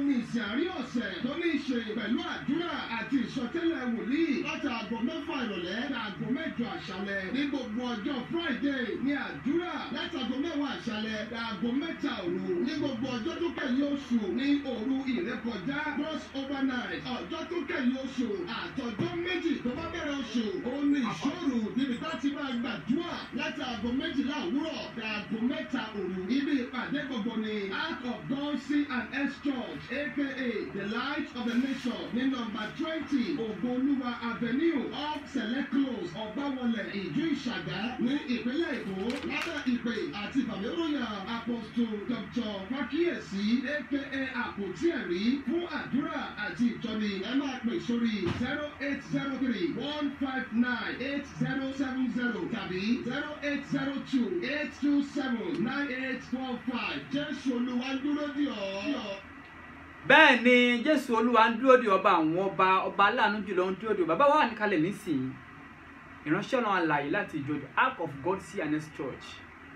ní ìsìn àárín ọ̀sẹ̀ tó ní í ṣe pẹ̀lú àdúrà àti ìsọtẹ́lẹ̀ wòlíì láti aago mẹ́fà ìrọ̀lẹ́ ní aago mẹ́jọ àṣálẹ́ ní gbogbo ọjọ́ friday ní àdúrà láti aago mẹ́wàá àṣálẹ́ ní aago mẹ́ta òru ní gbogbo ọjọ́ tó kẹ́yìn oṣù ní òru ìrékọjá cross over night ọjọ́ tó kẹ́yìn oṣù àtọjọ́ méjì tó bá bẹ̀rẹ̀ oṣù òun ní ìṣòro níbi tá ti máa gbàdúrà láti aago méjìlá òwúrọ̀ ní aago mẹ́ta òru ibi ìpàdé gbogbo ni Ark of God C and S Church aka the light of the nation ní nọ́mbà twenty Ògbólúwa avenue off select close ọ̀gbáwọlẹ̀ ìjú ìṣàgá ní ìpínlẹ̀ Èkó lábẹ́ ìpè àti bàmíròyà apostle Dr. Fákíyèsí aka àpótí ẹ̀rí fún àdúrà àti ìtọ́ni ẹ máa pè sórí zero eight zero three one five nine eight zero seven zero tàbí zero eight zero two eight two seven nine eight four five Jésù Olúwa ń dúró dì ọ́. bẹ́ẹ̀ ni jésù olúwa ń dúró de ọba àwọn ọba ọba aláàánú jùlọ ń dúró de ọba bàbá wa níkalẹ̀ nísìnyí ìránṣẹ́ ọ̀nà àlàyé láti ìjọ the ark of god cns church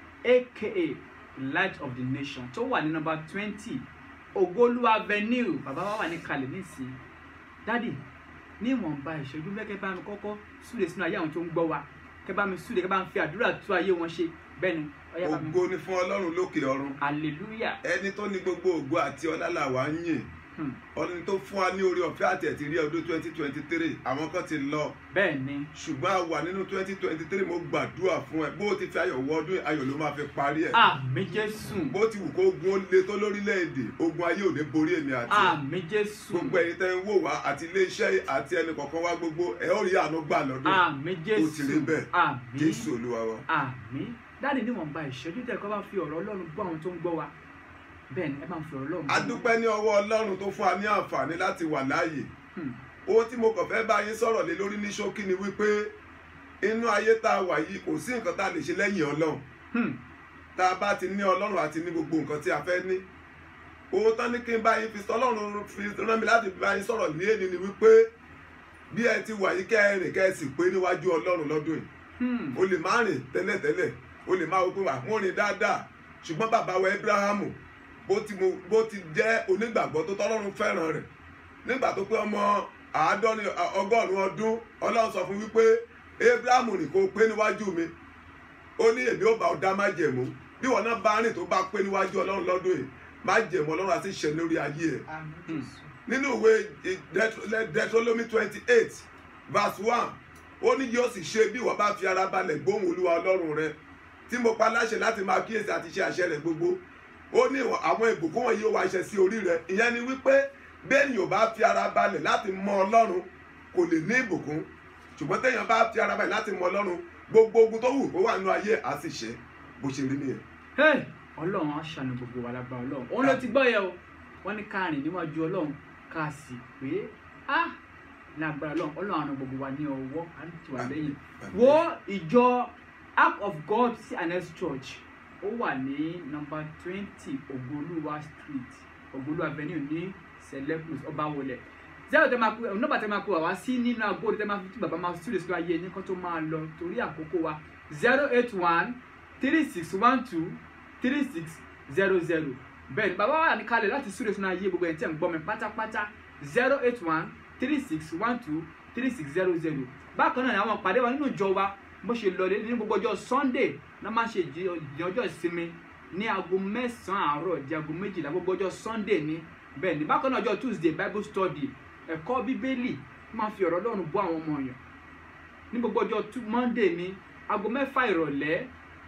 aka the light of the nation tó wà ní nọ́mbà twenty ògolúwa avenue bàbá wa wà níkalẹ̀ nísìnyí dádì ní ìwọ̀nba ìṣẹ́jú fẹ́ kẹ́ bá mi kọ́kọ́ súre sínú ayé àwọn tó ń gbọ́ wa kẹ́ bá mi súre kẹ́ bá mi fi àdúrà tú ayé wọn ṣe bẹ́ẹ̀ ni ọ̀yá bá mi ògo ni fún ọlọ́run lókè ọ̀run hallelujah ẹni tó ní gbogbo ògo àti ọlá là wá ń yìn Hmm. ọdún tó fún wa ní orí ọ̀fẹ́ àti ẹ̀tì rí ọdún twenty twenty three àwọn kan ti lọ bẹ́ẹ̀ ni ṣùgbọ́n a wà nínú twenty twenty three mo gbàdúrà fún ẹ bó o ti fi ayọ̀ wọ ọdún ayọ̀ ló máa fi parí ẹ̀ àmì jésù bó ti wù kó ogun ó le tó lórílẹ̀‐èdè ogun ayé ò ní borí èmi àti ẹ àmì jésù gbogbo ẹ̀yin tẹ́ ń wò wá àti iléeṣẹ́ àti ẹnì kọ̀ọ̀kan wá gbogbo ẹ ó rí àánú gbà lọ́dún àmì jésù ó ti rí bẹ́ẹ̀. àmì jésù olúwa wa. àmì dáàdi níwọ̀nba ìṣẹ́jú tẹ̀ kọ́ bá fi ọ̀rọ̀ ọlọ́run gbọ́ àwọn tó ń gbọ́ wa bẹ́ẹ̀ ni ẹ máa ń fi ọ̀rọ̀ ọlọ́run a dúpẹ́ ní ọwọ́ ọlọ́run tó fún wa ní àǹfààní láti wà láàyè Hmm. ohun tí mo kàn fẹ́ bá yín sọ̀rọ̀ lé lórí ní ṣókí ni wípé inú ayé tá a wà yìí kò sí nǹkan tá a lè ṣe lẹ́yìn ọlọ́run Hmm. tá a bá ti ní ọlọ́run àti ní gbogbo nǹkan tí a fẹ́ ní ohun tán ní kí n bá yín fi sọ ọlọ́run fi rán mi láti bá yín sọ̀rọ̀ ní èdè ni wípé bí ẹ ti wà yìí kẹ́ ẹ rìn kẹ́ ẹ sì pé níwájú ọlọ́run lọ́dún yìí Hmm. o lè má rìn tẹ́lẹ̀tẹ́lẹ̀ o lè má wo pé wà mo rìn dáadáa ṣùgbọ́n bàbá wa Abrahamu bó ti mo bó ti jẹ́ onígbàgbọ́ tó tọ́lọ́run fẹ́ràn rẹ̀ nígbà tó pé ọmọ àádọ́rin ọgọ́rùn-ún ọdún ọlọ́run sọ fún wípé Abrahamu ní kó pé níwájú mi ó ní èmi ó bá ọ dá májẹ̀mú bí wọn náà bá rìn tó bá pé níwájú ọlọ́run lọ́dún yìí májẹ̀mú ọlọ́run àti ṣẹ lórí ayé ẹ̀ nínú ìwé Deuteronomy twenty eight verse one ó ní yóò sì ṣe bí ìwọ bá fi ara balẹ̀ gbóhùn olúwa ọlọ́run rẹ tí mo pa láṣẹ láti máa kíyèsí àti ṣe àṣẹ rẹ gbogbo ó ní ìwọ- àwọn ìbùkún wọ̀nyí ó wá ṣẹ sí orí rẹ ìyẹn ni wípé bẹ́ẹ̀ni ò bá fi ara balẹ̀ láti mọ ọlọ́run kò lè ní ìbùkún ṣùgbọ́n téèyàn bá fi ara balẹ̀ láti mọ ọlọ́run gbogbo ogun tó wù kó wà nínú ayé ẹ̀ á sì ṣẹ bó ṣe rí nìyẹn. Hey! ọlọ́run á ṣàánú gbogbo wa lágbára ọlọ́run òun ló ti gbọ́ yẹ o wọ́n ní ká rìn níwájú ọlọ́run ká sì pé á lágbára ọlọ́run ọlọ́run àrùn gbogbo wa ní ọwọ́ á ń tì wá lẹ́yìn wo ìjọ ark of god cns church ó wà ní nọ́mbà twenty ògbólúwa street ògbólúwa avenue ní selectus ọbawọlẹ zero tẹ máa kú nọ́mbà tẹ máa kú wá sí nínú agbóòdù tẹ máa fi tí bàbá máa súrè sí ayé ní kó tó máa lọ torí àkókò wa zero eight one three six one two three six zero zero bẹ́ẹ̀ni bàbá wa ní kalẹ̀ láti súrè sínú ayé gbogbo ẹ̀ tí ẹ̀ ń gbọ́ mi pátápátá zero eight one three six one two three six zero zero bákan náà ni àwọn ìpàdé wa nínú ìjọ wa bó ṣe lọ ní gbogbo ọjọ́ sunday náà máa ń ṣe ìdí ìdí ọjọ́ ìsinmi ní aago mẹ́sàn-án àárọ̀ di aago méjìlá gbogbo ọjọ́ sunday ní bẹ́ẹ̀ ni bákan náà ọjọ́ tuesday bible study ẹ̀kọ́ bíbélì máa fi ọ̀rọ̀ ọlọ́run bọ́ àwọn ọmọ yàn ní gbogbo ọjọ́ Tu- monday ní aago mẹ́fà ìrọ̀lẹ́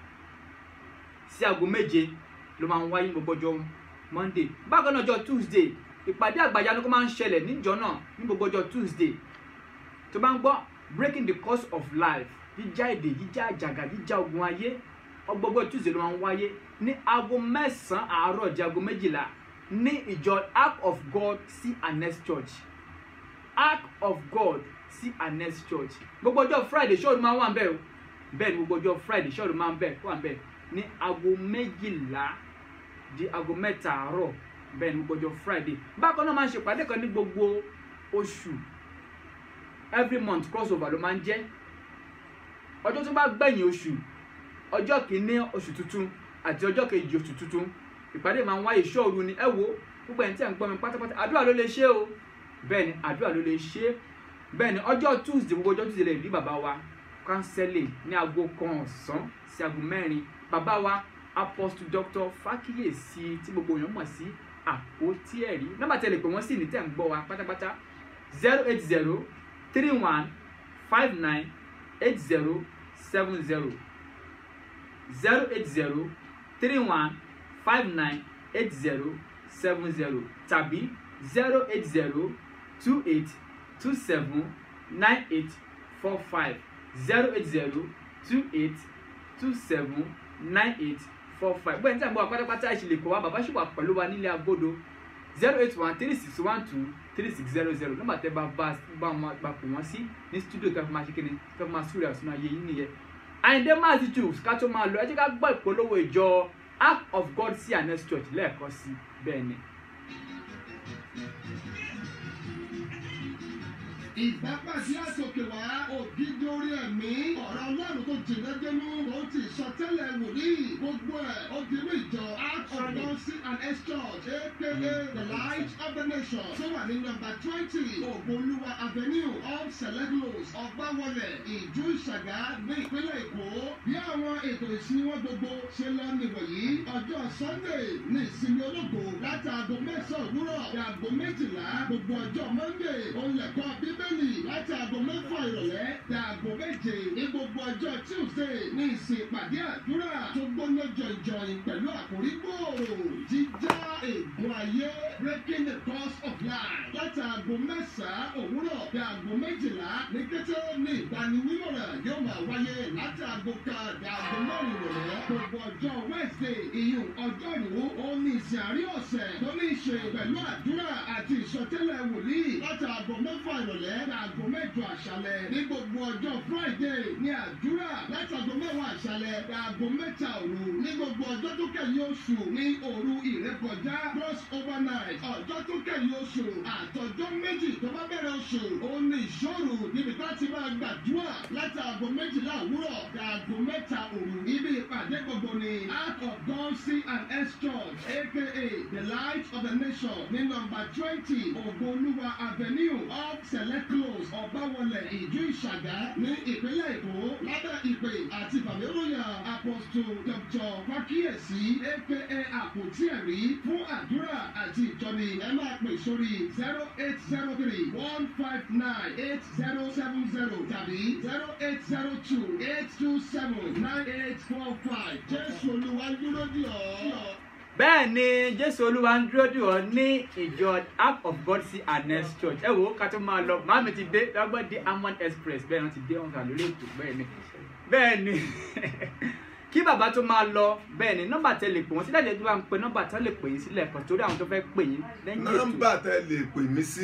sí aago méje ló máa ń wáyé ní gbogbo ọjọ́ monday bákan náà ọjọ́ tuesday ìpàdé àgbàyanu kó máa ń ṣẹlẹ̀ níjọ náà ní gbogbo ọjọ́ tuesday tó bá ń gbọ́ breaking the course of life jíjá èdè jíjá àjàgà jíjá ogun ayé ọgbọgbọ tuesday ló máa ń wáyé ní aago mẹ́sàn-án àárọ̀ di aago méjìlá ní ìjọ ark of god cns church ark of god cns church gbogbo ọjọ́ friday ṣọ́ọ̀rù máa ń wà ń bẹ̀ o bẹ́ẹ̀ ni gbogbo ọjọ́ friday ṣọ́ọ̀rù máa ń bẹ̀ wà ń bẹ̀ ní aago méjìlá di aago mẹ́ta àárọ̀ bẹ́ẹ̀ ni gbogbo ọjọ́ friday bákan náà máa ń ṣèpàdé kan ní gbogbo oṣù every month crossover ló máa ń jẹ́ ọjọ́ tó bá gbẹ̀yìn oṣù ọjọ́ kìíní oṣù tuntun àti ọjọ́ kejì oṣù tuntun ìpàdé máa ń wáyé ṣọ́ọ̀rù ni ẹ wo gbogbo ẹni tí à ń gbọ́ mi pátápátá àdúrà ló lè ṣe o bẹ́ẹ̀ ni àdúrà ló lè ṣe bẹ́ẹ̀ ni ọjọ́ tuesday gbogbo ọjọ́ tuesday lè rí bàbá wa kánsẹ́lì ní aago kan ọ̀sán sí aago mẹ́rin bàbá wa apostle dr fakiyesi tí gbogbo èèyàn mọ̀ sí àpótí ẹ̀rí nọ́mbà tẹ̀lé pé wọ́n sì ní tẹ̀ ń gbọ́ wa pátápátá zero eight zero three one five nine eight zero seven zero zero eight zero three one five nine eight zero seven zero tàbí zero eight zero two eight two seven nine eight four five zero eight zero two eight two seven nine eight four five bẹ́ẹ̀ ní sàgbọ́n pátápátá ìṣẹ̀lẹ̀ kọ́ wa bàbá ṣì wà pẹ̀lú wa nílé agodo zero eight one three six one two three six zero zero nọ́mbà tẹ́ bá bá bá wọn bá pè wọ́n sí ní studio kí a fi máa ṣe kíni kí a fi máa súrẹ̀ àsúná ayé yín nìyẹn àyìndé massachusetts ká tó máa lọ ẹ jẹ́ ká gbọ́ ìpolówó ìjọ act of god sí anes church lẹ́ẹ̀kan sí bẹ́ẹ̀ ni. ìgbàgbàsí àtòkè wá ògidì orí ẹ̀mí ọ̀rọ̀ ọlọ́run tó jìnnà dénú tó ti sọtẹ́lẹ̀ wòlíì gbogbo ẹ̀ ó di ní ìjọ act of god sí anes church aka the light of the nation tó wà ní nọ́mbà twenty ògbólúwa avenue off seleglos ọgbàwọlẹ̀ ìjú ìṣàgá ní ìpínlẹ̀ èkó bí àwọn ètò ìsìn wọn gbogbo ṣe lọ nìwọ̀nyí ọjọ́ sunday ní ìsinmi ológo láti aago mẹ́sàn-án òwúrọ̀ ní aago méjìlá gbogbo ọjọ́ monday òun lẹ̀kọ́ bíbélì láti aago mẹ́fà ìrọ̀lẹ́ ní aago méje ní gbogbo ọjọ́ tuesday ní ìsìn ìpàdé àdúrà tó gbóná jọ̀jọ̀yìn pẹ̀lú àkórí gbòòrò jíjá ègún ayé breaking the course of life láti aago mẹ́sàn-án òwúrọ̀ ní aago méjìlá ní kété ní ìgbaninímọ̀ràn yóò máa wáyé láti aago kan ní aago mẹ́rin ìrọ̀lẹ́ gbogbo ọjọ́ wednesday ìyún ọjọ́rú òun ní ìsìn àárín ọ̀sẹ̀ tó ní í ṣe pẹ̀lú àdúrà àti ìsọtẹ́lẹ̀ wòlíì láti aago mẹ́fà ìrọ̀lẹ́ ní aago mẹ́jọ àṣálẹ̀ ní gbogbo ọjọ́ friday ní àdúrà láti aago mẹ́wàá àṣálẹ̀ ní aago mẹ́ta òru ní gbogbo ọjọ́ tó kẹ́yìn oṣù ní òru ìrékọjá cross overnight ọjọ́ tó kẹ́yìn oṣù àtọjọ́ méjì tó bá bẹ̀rẹ̀ oṣù òun ní ìṣòro níbi tá a ti máa gbàdúrà láti aago méjìlá òwúrọ̀ ní aago mẹ́ta òru ibi ìpàdé gbogbo ni act of god c and s church aka the light of the nation ní nọ́mbà twenty ògbólúwa avenue off select close ọ̀báwọlẹ̀ ìjú ìṣàgá ní ìpínlẹ̀ èkó lábẹ́ ìpè àti bàmíròyà apostle dr fakiyesi aka àpótí ẹ̀rí fún àdúrà àti ìtọ́ni ẹ máa pè sórí zero eight zero three one five nine eight zero seven zero tàbí zero eight zero two eight two seven nine eight four five jésù olúwa ń dúró dì ọ́. bẹ́ẹ̀ ni jésù olúwa ń dúró dì ọ́ ní ìjọ act of god sí anes church ẹ wò ó ká tó máa lọ màámi ti dé lọ́gbọ́n dé amon express bẹ́ẹ̀ wọ́n ti dé wọn kà lórí ètò bẹ́ẹ̀ ni bẹ́ẹ̀ ni kí bàbá tó máa lọ bẹ́ẹ̀ ni nọ́mbà tẹ lè pè wọ́n sílẹ̀ lẹ́jọ́ bá ń pe nọ́mbà tẹ lè pè yín sílẹ̀ kan torí àwọn tó fẹ́ pè yín lẹ́yìn ètò nọ́mbà tẹ lè pè mí sí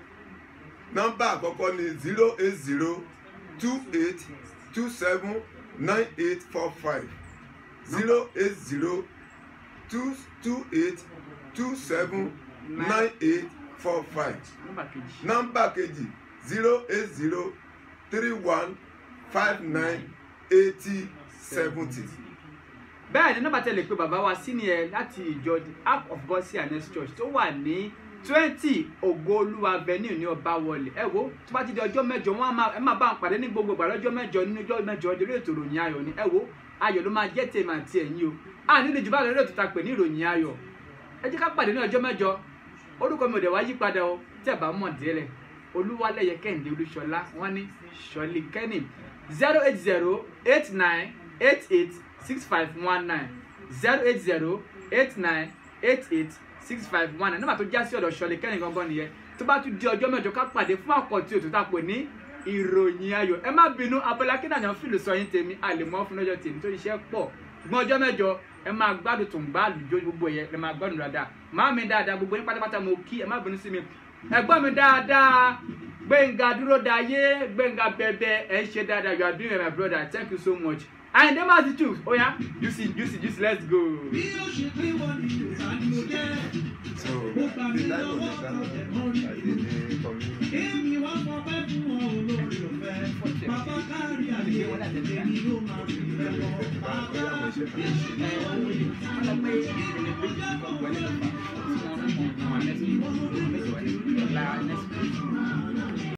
nọ́mbà àkọ́kọ́ ni zero eight zero two eight two seven nine eight four five zero eight zero two two eight two seven nine eight four five nọ́mbà kejì nọ́mbà kejì zero eight zero three one five nine eighty seventy. bẹ́ẹ̀ ni nọ́mbà tẹ lè pe bàbá wa sí ni ẹ láti ìjọ the act of god sí anes church tó wà ní twenty ògoolúwa avenue ní ọbawọlé ẹ wo tó bá ti di ọjọ́ mẹ́jọ wọn á máa ẹ máa bá wọn pàdé ní gbogbo ìgbà lọ́jọ́ mẹ́jọ nínú ọjọ́ mẹ́jọ ọjọ́ lórí ètò ìròyìn ayọ̀ ni ẹ wo ayọ̀ ló máa jẹ́ tèmi àti ẹ̀yin o a nílò jù bá lórí ètò ta pè ní ìròyìn ayọ̀ ẹ jẹ́ ká pàdé ní ọjọ́ mẹ́jọ orúkọ mi ò dẹ̀ wá yí padà o tí ẹ bá mọ̀ délẹ̀ olúwalẹ̀yẹ kẹ́hìndé olúṣọlá wọn ní ṣọlí kẹ́nì zero eight zero eight nine eight eight six five one nine zero eight zero eight nine eight eight six five one nine nígbà tó já sí ọ̀dọ̀ ṣọlẹ̀ kẹ́rin gangan nìyẹn tó bá tún di ọjọ́ mẹ́jọ ká pàdé fún àkọ́tì òtún tá a pè ní ìròyìn ayọ̀ ẹ má bínú abọ́lá kí nàìjíríà fìlù sọ yín tèmi àlèmọ́ fún lọ́jọ́ tèmi tó iṣẹ́ pọ̀ ṣùgbọ́n ọjọ́ mẹ́jọ ẹ máa gbádùn tó ń bá àlùjọ gbogbo yẹn ẹ máa gbádùn dáadáa máa mi dáadáa gbogbo yín pátápátá mo kí ẹ má bínú sí mi ẹgbọ́n mi dáadáa gbẹ̀ngà dúró dayé gbẹ̀ngà bẹ̀bẹ̀ ẹ̀ ń ṣe dáadáa you are doing well my brother thank you so much àyìndé máa ti tù ó yá juicy juicy juicy let's go. bí ó ṣe pé wọ́n ní yorùbá ni mo jẹ́ so ó gbà mí lọ́wọ́ ọ̀tẹ̀ mọ́ rí ìlú èmi wá fọpẹ́ fún wọn olórí ọ̀fẹ́ bàbá kárí àyè èmi ló máa fi rẹ̀ wọ́n bàbá ṣe fà. ẹ owó ni wọ́n lọ pé ìpele méjì kan wọlé lọ́fà tí wọ́n mú ọmọ wọn lẹ́sìn